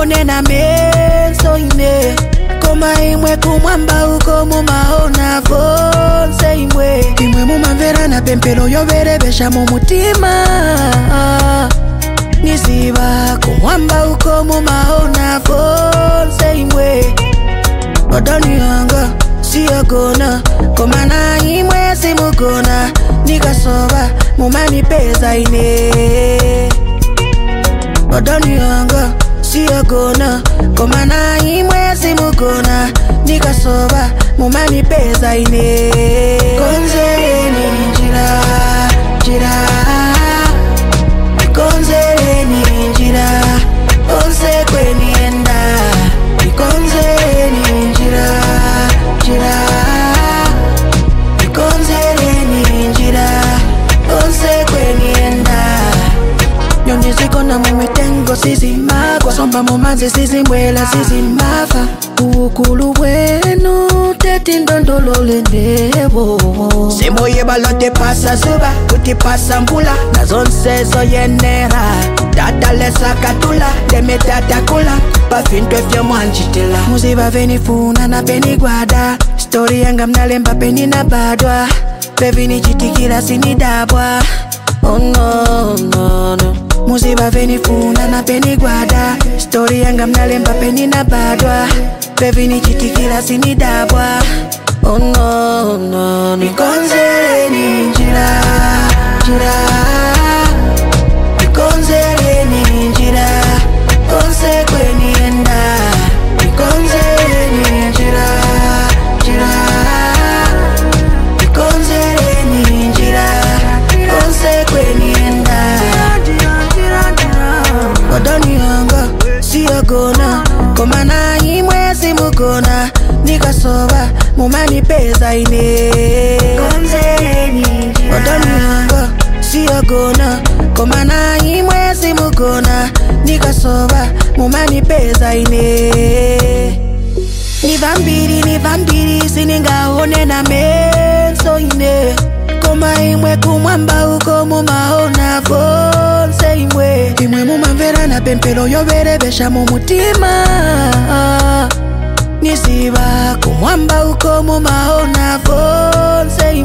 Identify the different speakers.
Speaker 1: singaonena meso ine koma imwe kumwamba uko mumaona vonse imwe imwe mumamverana pempero yoverevexa mumutima niziva kumwamba uko mumaona vonse imwe odani yanga siyagona koma na imwe simugona nikasova mumanipeza ine odani yanga siyagona koma na imwe simugona nikasova mumanipeza ine konzereni njira njira konzereni njira konse kwenienda ikonzereni njira njira ikonzereni njira konse kwenienda nyonizikona mumitengo sizimagwa somba mumanzi sizimbwela sizimafa uukulu bwenu tetindondolole ndebo simoyeba tepasa zuba kutipasa mbula nazonsezo yenera tatalesakatula temetatakula pafintwe fyomwanjitila muziva venifuna na penigwada stori yanga mnalemba peninabadwa pevinichitikila sinidabwa Oh no, no, no. muziva venifuna na penigwada stori yanga mnalemba peninabadwa pevinichitikila sinidabwa Oh no, no, no. Nikonzereni njira, njira Nikonzereni njira, konse kwenienda Nikonzereni njira, njira Nikonzereni njira, konse kwenienda Odoni yanga, siyagona Koma na imwe simugona Nikasova, mumanipeza ine Odoni yanga, siyagona Koma na imwe simugona Nikasova, mumanipeza ine ni vambiri ni vambiri siningaone na meso ine koma imwe kumwamba uko mumaona vonse imwe imwe mumamverana pempero yoverevexa mumutima niziva kumwamba uko mumaona vonse imwe